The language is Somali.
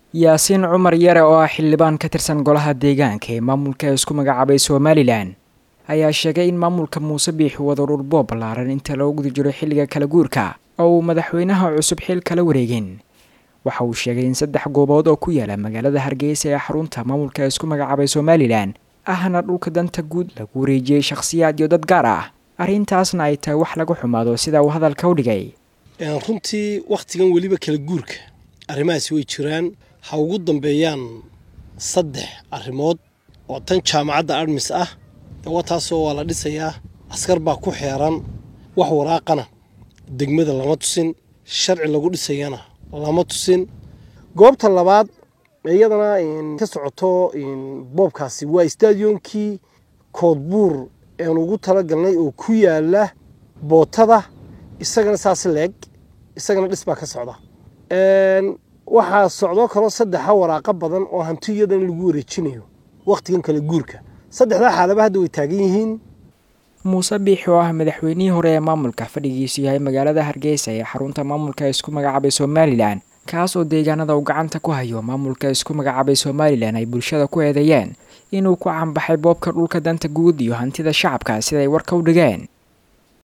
yaasiin cumar yare oo ah xildhibaan ka tirsan golaha deegaanka ee maamulka isku magacaabay somalilan ayaa sheegay in maamulka muuse biixi wada dhulboob ballaaran inta loo guda jiro xilliga kala guurka oo uu madaxweynaha cusub xil kala wareegin waxa uu sheegay in saddex goobood oo ku yaala magaalada hargeysa ee xarunta maamulka isku magacaabay somalilan ahna dhulka danta guud lagu wareejiyey shakhsiyaad iyo dad gaar ah arrintaasna ay tahay wax lagu xumaado sida uu hadalka u dhigay runtii wakhtigan weliba kala guurka arrimahaasi way jiraan ha ugu dambeeyaan saddex arrimood oo tan jaamacadda admis ah wataasoo waa la dhisayaa askar baa ku xeeran wax waraaqana degmada lama tusin sharci lagu dhisayana lama tusin goobta labaad iyadana ka socoto boobkaasi waa stadionkii koodbuur een ugu talagalnay oo ku yaala bootada isagana saas leeg isagana dhis baa ka socda waxaa socdoo kaloo saddexa waraaqo badan oo hanti iyadan lagu wareejinayo wakhtigan kala guurka saddexdaa xaalaba hadda way taagan yihiin muuse biixi oo ah madaxweynihii hore ee maamulka fadhigiisu yahay magaalada hargeysa ee xarunta maamulka isku magacaabay somalilan kaas oo deegaanada uu gacanta ku hayo maamulka isku magacaabay somalilan ay bulshada ku eedeeyeen inuu ku canbaxay boobka dhulka danta guud iyo hantida shacabka siday warka u dhigeen